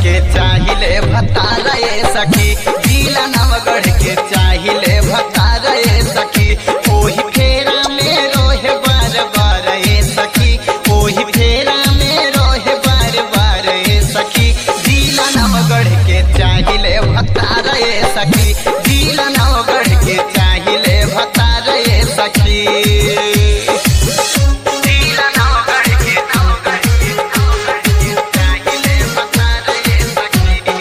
के चाहिले भतारा ए सखी जिला नवगढ़ के चाहिले भतारा ए सखी ओही फेरा में रोहे बार बार ए सखी ओही फेरा में रोहे बार बार ए सखी जिला नवगढ़ के चाहिले भतारा ए सखी जिला नवगढ़ के चाहिले भतारा ए सखी जिला नवगढ़ के नवगढ़ के नवगढ़ के चाहिले भतारा ए सखी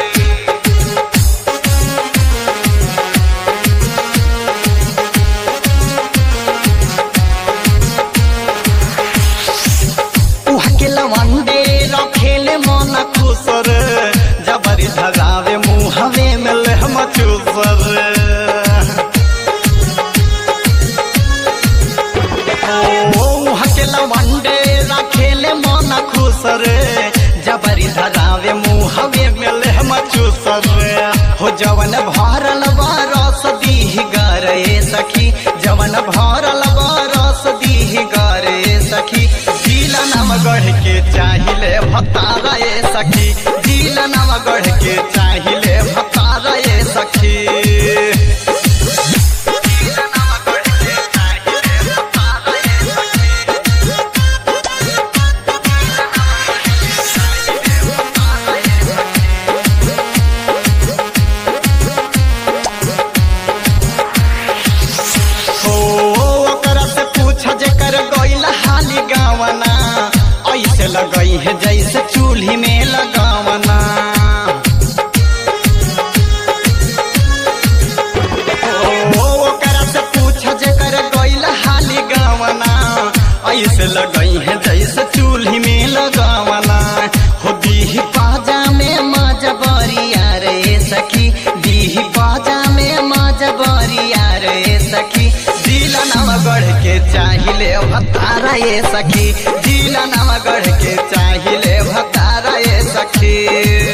उहके लवंडे रखेले मन खुसर जबरी धगावे मुहवे में लहम चूसर ओ उहके लवंडे रखेले मन खुसर जबरी धगावे मुहवे में लहम चूसर हो जवन भरल बरस दीह गरे सखी जवन भरल बरस दीह गरे सखी जिला नवगढ़ के चाहिले भतारा ए सखी जिला नवगढ़ के चाहिले भतारा ए सखी जिला नवगढ़ के चाहिले भतारा ए सखी हो ओकरा से पूछ जेकर गइल हाली गावना ऐसे लगई है जैसे चूल्ही में लगावना ओ ओकरा से पूछ जेकर गइल हाली गावना ऐसे लगई है जैसे चूल्ही में लगावना हो दीही पाजा में मजबरिया रे सखी दीही पाजा में मजबरिया रे सखी जिला नवगढ़ के चाहिले भतारा ये सखी जिला नवगढ़ के चाहिले भतारा ये सखी